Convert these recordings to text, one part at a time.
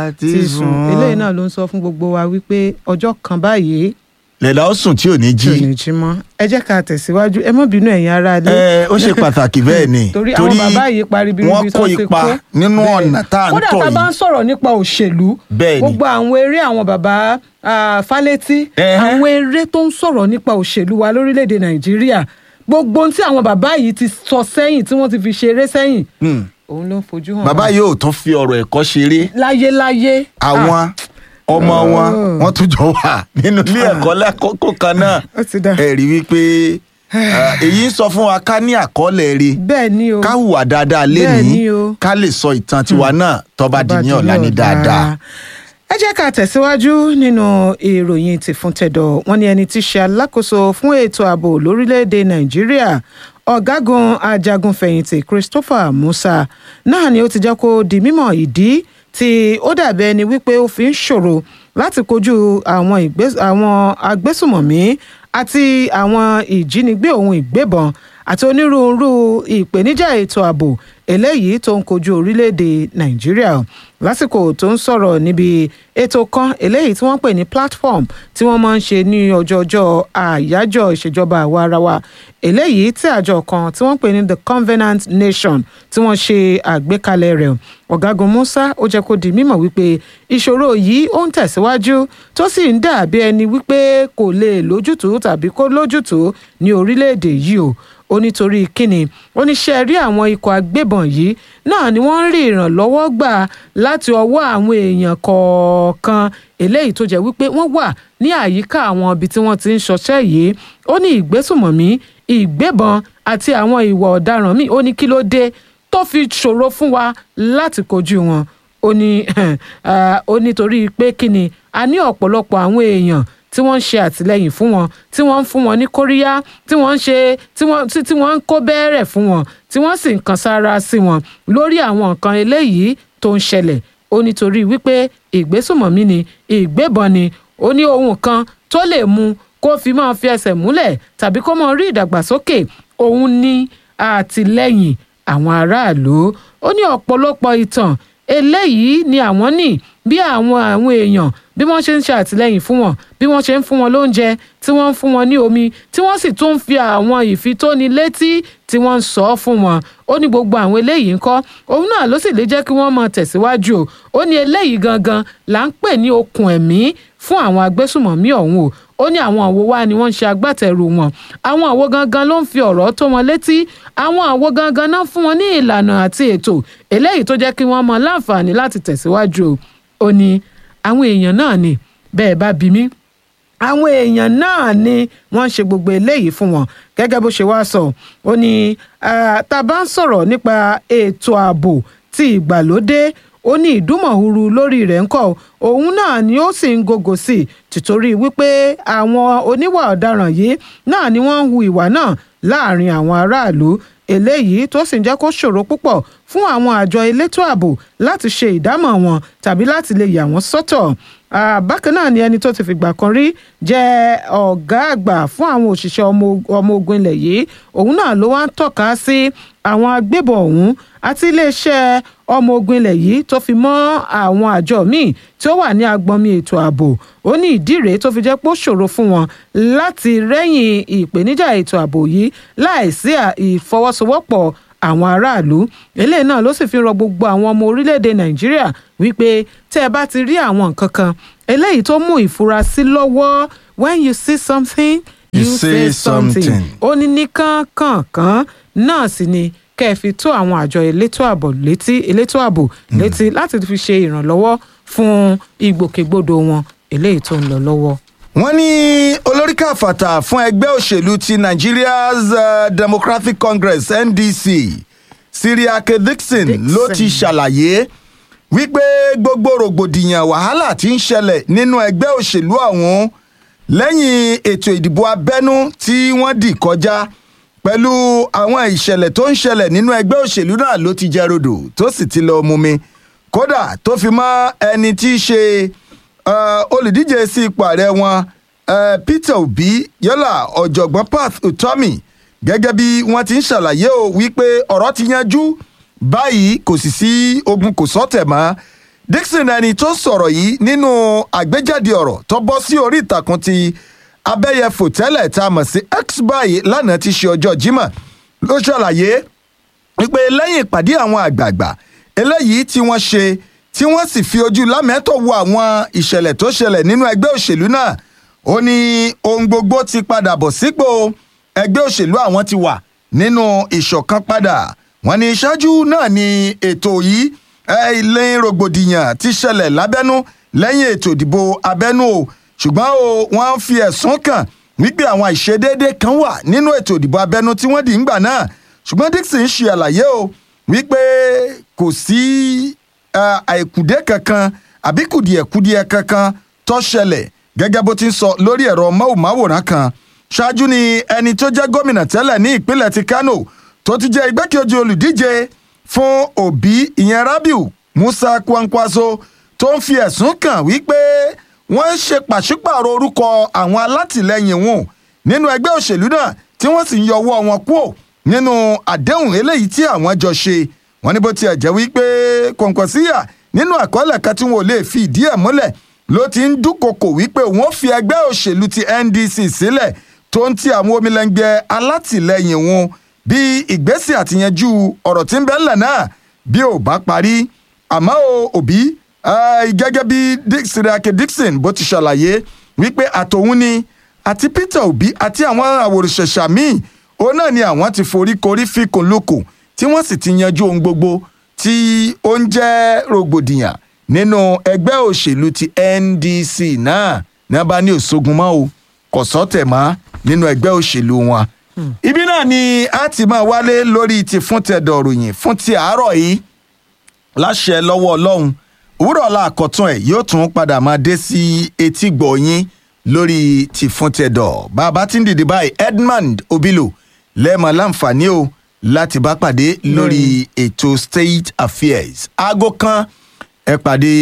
ti sùn eléyìí náà ló ń sọ fún gbogbo wa wípé ọjọ́ kan báyìí lẹ́la ó sùn tí ò ní tí ò jí ní jí mọ́ ẹ jẹ́ ká tẹ̀síwájú ẹ má bínú ẹ̀yin ará ilé ẹ ó ṣe pàtàkì bẹ́ẹ̀ ni torí àwọn bàbá yìí parí bí wọ́n kó ipa nínú ọ̀nà tá à ń kódà tọ̀ tá a bá ń yìí sọ̀rọ̀ nípa òṣèlú Bẹ́ẹ̀ ni. gbogbo àwọn eré àwọn bàbá ah, Fálétí Ẹhẹ́. àwọn eré tó ń sọ̀rọ̀ nípa òṣèlú wa lórílẹ̀‐èdè Nàìjíríà gbogbo ohun tí àwọn bàbá yìí ti sọ sẹ́yìn tí wọ́n ti fi ṣeré sẹ́yìn Hmm. òun ló ń fojú hàn bàbá wá. yóò tún fi ọ̀rọ̀ ẹ̀kọ́ ṣeré láyéláyé àwọn ọmọ wọn Oh. wọ́n tún jọ wà nínú ilé ẹ̀kọ́ lákòókò kan náà ó ti dá ẹ rí wípé ah, èyí ń sọ fún wa ká ní àkọọ́lẹ̀ rí bẹ́ẹ̀ ni o ká hùwà dáadáa Bẹ́ẹ̀ ni lénìí o. ká lè sọ ìtàn tiwa náà tó bá di ní ọ̀la ní dáadáa. ẹ jẹ́ ká tẹ̀síwájú nínú ìròyìn ti fún tẹ̀dọ̀ wọ́n ní ẹni tí í ṣe alákòóso fún ètò ààbò lórílẹ̀‐èdè nàìjíríà ọ̀gágun ajagunfẹ̀yìntì Christopher Musa náà ni ó ti jẹ́ kó di mímọ̀ ìdí tí ó dàbí ẹni wípé ó fi ń ṣòro láti kojú àwọn ìgbés- àwọn agbésùmọ̀mí àti àwọn ìjínigbé ohun ìgbébọn àti onírúurú ìpèníjà ètò ààbò eléyìí tó ń kojú orílẹ̀-èdè nàìjíríà lásìkò tó ń sọ̀rọ̀ níbi ètò kan eléyìí tí wọ́n pè ní platform tí wọ́n máa ń ṣe ní ọjọ́ọjọ́ àyájọ́ ìṣèjọba àwa ara wa eléyìí tí àjọ kan tí wọ́n pè ní the Covenant Nation tí wọ́n ṣe àgbékalẹ̀ rẹ̀ ọ̀gágun Musa ó jẹ́ kó di mímọ̀ wípé ìṣòro yìí ó ń tẹ̀síwájú tó sì ń dàbí ẹni wípé kò lè lójútùú tàbí kó lójútùú ní orílẹ̀-èdè yìí o ó nítorí kíni ó ní ṣe rí àwọn ikọ̀ agbébọn yìí náà ni wọ́n ń rí ìrànlọ́wọ́ gbà láti ọwọ́ àwọn èèyàn kọ̀ọ̀kan eléyìí tó jẹ́ wípé wọ́n wà ní àyíká àwọn ibi tí wọ́n ti ń ṣọṣẹ́ yìí ó ní ìgbésùmọ̀mí ìgbébọn àti àwọn ìwà ọ̀daràn míì ó ní kí ló dé tó fi ṣòro fún wa láti kojú wọn ó ní ah, ó nítorí pé kíni a ní ọ̀pọ̀lọpọ̀ àwọn èèyàn tí wọ́n ń ṣe àtìlẹ́yìn fún wọn tí wọ́n ń fún wọn ní kóríyá tí wọ́n ń ṣe tí wọ́n tí tí wọ́n ń kó bẹ́ẹ̀rẹ̀ fún wọn tí wọ́n sì ń kan sára sí wọn lórí àwọn nǹkan eléyìí tó ń ṣẹlẹ̀ ó nítorí wípé ìgbésùmọ̀mí ni ìgbébọn ni ó ní ohun kan tó lè mú kó fi máa fi ẹsẹ̀ múlẹ̀ tàbí kó máa rí ìdàgbàsókè òun ní àtìlẹ́yìn àwọn aráàlú ó ní ọ̀pọ̀lọpọ̀ ìtàn eléyìí ni àwọn ní bí àwọn àwọn èèyàn bí wọ́n ṣe ń ṣe àtìlẹ́yìn fún wọn bí wọ́n ṣe ń fún wọn lóúnjẹ tí wọ́n ń fún wọn ní omi tí wọ́n sì tún ń fi àwọn ìfitónilétí tí wọ́n ń sọ fún wọn ó ní gbogbo àwọn eléyìí ńkọ́ òun náà ló sì lè jẹ́ kí wọ́n máa tẹ̀síwájú o ó ní eléyìí gangan là ń pè ní okùn ẹ̀mí fún àwọn agbésùmọ̀mí ọ̀hún o ó ní àwọn àwo wá ni wọ́n ń ṣe agbátẹrù wọn àwọn àwo gangan ló ń fi ọ̀rọ̀ tó wọn létí àwọn àwo gangan náà fún wọn ní ìlànà àti ètò eléyìí tó jẹ́ kí wọ́n mọ láǹfààní láti tẹ̀síwájú o ó ní àwọn èèyàn náà ni bẹ́ẹ̀ bá bí mi àwọn èèyàn náà ni wọ́n ń ṣe gbogbo eléyìí fún wọn gẹ́gẹ́ bó ṣe wá sọ ó ní ah, tá a bá ń sọ̀rọ̀ nípa ètò ààbò ti ìgbàlódé ó ní ìdúmọ̀húru lórí rẹ̀ ń kọ́ òun náà ni ó sì ń gògò sí i tìtorí wípé àwọn oníwà ọ̀daràn yìí náà ni wọ́n ń hu ìwà náà láàrin àwọn aráàlú eléyìí tó sì ń jẹ́ kó ṣòro púpọ̀ fún àwọn àjọ elétò ààbò láti ṣe ìdámọ̀ wọn tàbí láti lè yà wọ́n sọ́tọ̀ Ah, bákan náà ni ẹni tó ti fìgbà kan rí jẹ́ ọ̀gá àgbà fún àwọn òṣìṣẹ́ ọmọ ọmọ ogun ilẹ̀ yìí òun náà ló wá ń tọ́ka sí àwọn agbébọn ọ̀hún àti iléeṣẹ́ ọmọ ogun ilẹ̀ yìí tó fi mọ́ àwọn àjọ míì tí ó wà ní agbọnmi ètò ààbò ó ní ìdí rèé tó fi jẹ́ pé ó ṣòro fún wọn láti rẹ́yìn ìpèníjà ètò ààbò yìí láìsí à- ìfọwọ́sowọ́pọ̀ àwọn aráàlú eléyìí náà ló sì fi rọ gbogbo àwọn ọmọ orílẹ̀-èdè nàìjíríà wípé tẹ́ ẹ bá ti rí àwọn nǹkan kan eléyìí tó mú ìfurasí lọ́wọ́ when you see something You say something. ó ní ní kánkànkán náà sì ni kẹ́ ẹ fi tó àwọn àjọ elétò ààbò létí elétò ààbò létí láti fi ṣe ìrànlọ́wọ́ fún ìgbòkègbodò wọn eléyìí tó ń lọ lọ́wọ́. wọ́n ní olórí káfàtà fún ẹgbẹ́ òṣèlú ti nigeria's uh, democratic congress ndc siriake dixon Dixon. ló ti ṣàlàyé wípé gbogbo rògbòdìyàn wàhálà tí ń ṣẹlẹ̀ nínú ẹgbẹ́ òṣèlú ọ̀hún lẹ́yìn ètò ìdìbò abẹ́nú tí wọ́n dì kọjá pẹ̀lú àwọn ìṣẹ̀lẹ̀ tó ń ṣẹlẹ̀ nínú ẹgbẹ́ òṣèlú náà ló ti jẹ́ rodò tó sì ti lọ mumi kódà tó fi mọ́ ẹni tí í ṣe uh, olùdíje sí ipò ààrẹ wọn uh, peter obi yálà ọ̀jọ̀gbọ́n path utomi gẹ́gẹ́ bí wọ́n ti ń ṣàlàyé o wípé ọ̀rọ̀ ti yanjú báyìí kò sì sí ogun kò sọ́tẹ̀ mọ́ Dixon ẹni tó sọ̀rọ̀ yìí nínú àgbéjáde ọ̀rọ̀ tó bọ́ sí orí ìtàkùn ti abẹ́yẹfò tẹ́lẹ̀ tá a mọ̀ sí X báyìí lánàá ti ṣe ọjọ́ Jímọ̀ ló ṣàlàyé wípé lẹ́yìn ìpàdé àwọn àgbààgbà eléyìí tí wọ́n ṣe tí wọ́n sì fi ojú lámẹ́tọ̀ wo àwọn ìṣẹ̀lẹ̀ tó ṣẹlẹ̀ nínú ẹgbẹ́ òṣèlú náà ó ní ohun gbogbo ti padà bọ̀ sípò ẹgbẹ́ òṣèlú àwọn ti wà nínú ìṣọ̀kan padà wọ́n ní ṣáájú náà ni ètò yìí ilé rògbòdìyàn ti ṣẹlẹ̀ lábẹ́nú lẹ́yìn ètò ìdìbò abẹ́nú o ṣùgbọ́n o wọ́n fi ẹ̀sùn kàn wípé àwọn àìṣedéédé kan wà nínú ètò ìdìbò abẹ́nú tí wọ́n dì ń gbà náà ṣùgbọ́n Dixon ṣe àlàyé o wípé kò sí àìkùdé kankan àbí kùdìẹ̀kùdìẹ̀ kankan tó ṣẹlẹ̀ gẹ́gẹ́ bó ti ń sọ lórí ẹ̀rọ móhùnmáwòrán kan ṣáájú ni ẹni tó jẹ́ gómìnà tẹ́lẹ̀ ní ìpínlẹ̀ ti Kano tó ti jẹ́ igbákejì olùdíje fún Obi ìyẹn Rabiu Musa Kwankwaso tó ń fi ẹ̀sùn kàn wípé wọ́n ń ṣe pàṣípààrọ̀ orúkọ àwọn alátìlẹyìn wọn nínú ẹgbẹ́ òṣèlú náà tí wọ́n sì ń yọ ọwọ́ wọn kúò nínú àdéhùn eléyìí tí àwọn jọ ṣe wọ́n ní bó tiẹ̀ jẹ́ wípé Kọ̀ǹkọ̀síyà nínú àkọọ́lẹ̀ kan tí wọn ò lè fi ìdí ẹ̀ múlẹ̀ ló ti ń dúnkokò wípé wọ́n fi ẹgbẹ́ òṣèlú ti NDC sílẹ̀ tó ń ti àwọn omilẹ́ngbẹ́ alátìlẹyìn wọn bí ìgbésẹ̀ àtìyànjú ọ̀rọ̀ tí ń bẹ ńlẹ̀ náà bí ò bá parí àmọ́ o òbí gẹ́gẹ́ bí Sirake Dixon bó ti ṣàlàyé wípé àtòun ni àti Peter Obi àti àwọn àwòrìṣẹ̀ṣà míì òun náà ni àwọn ti forí korí fikùn lukùn tí wọ́n sì ti yanjú ohun gbogbo tí ó ń jẹ́ rògbòdìyàn nínú ẹgbẹ́ òṣèlú ti NDC náà ní a bá ní òṣogun mọ́ o kò sọ́tẹ̀ mọ́ nínú ẹgbẹ́ òṣèlú wọn. ibi náà ni a ti máa wálé lórí ti fún tẹ̀dọ̀ ròyìn fún ti àárọ̀ yìí láṣẹ lọ́wọ́ ọlọ́run òwúrọ̀ ọ̀la àkọ́tún ẹ̀ yóò tún padà máa dé sí etí gbọ̀nyín lórí ti fún tẹ̀dọ̀ bàbá tí ń dìde báyìí Edmund Obilo lẹ́ẹ̀mọ́ láǹfààní o láti bá pàdé lórí ètò state affairs aago kan ẹ pàdé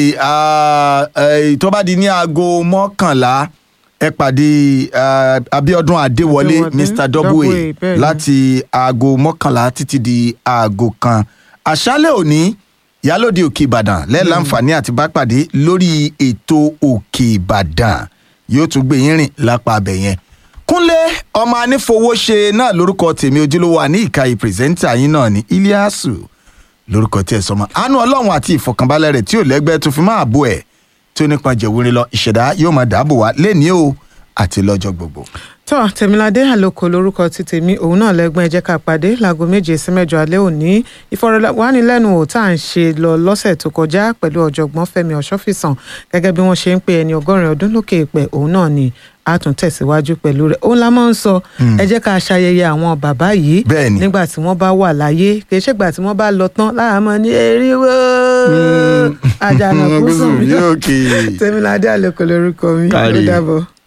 tó bá di ní aago mọ́kànlá ẹ pàdé Abíọ́dún Adéwọlé Mr Double láti aago mọ́kànlá títí di aago kan àṣálẹ́ òní Ìyálóde Òkè Ìbàdàn lẹ́ẹ̀láǹfààní àti bá pàdé lórí ètò Òkè Ìbàdàn yóò tún gbé yín rìn lápá abẹ yẹn kúnlé ọmọ anífowóṣe náà lórúkọ tèmi ojúlówó àní ìkàyè pírẹsẹ́ńtà yín náà ní iliasu lórúkọ tí ẹ sọmọ àánú ọlọ́run àti ìfọ̀kànbalẹ̀ rẹ̀ tí ò lẹ́gbẹ́ tó fi máa bò ẹ̀ tí ó nípa jẹ̀wúrin lọ ìṣẹ̀dá yóò máa dáàbò wá lẹ́ni o àti lọ́jọ́ gbogbo. tọ́ tèmiládé àlòkò lórúkọ ti tèmi òun náà lẹ́gbọ́n ẹ jẹ́ ká pàdé láago méje sí mẹ́jọ alẹ́ òní ìfọ̀rọ̀wánilẹ́nuwò tá à ń ṣe lọ lọ́sẹ̀ tó kọjá pẹ̀lú ọ̀jọ̀gbọ́n Fẹ́mi Ọ̀ṣọ́fìsàn gẹ́gẹ́ bí wọ́n ṣe ń pe ẹni ọgọ́rin ọdún lókè ìpẹ́ òun náà ni a tún tẹ̀síwájú pẹ̀lú rẹ̀ òun la máa ń sọ ẹ jẹ́ ká ṣayẹyẹ àwọn bàbá yìí Bẹ́ẹ̀ni. nígbà tí wọ́n bá wà láyé kì í ṣègbà tí wọ́n bá lọ tán láàmú ní eriwo àjànàkú sùn mí Yóò kì í. tèmiládé àlòkò lórúkọ mi ó Kárí. dàbọ̀.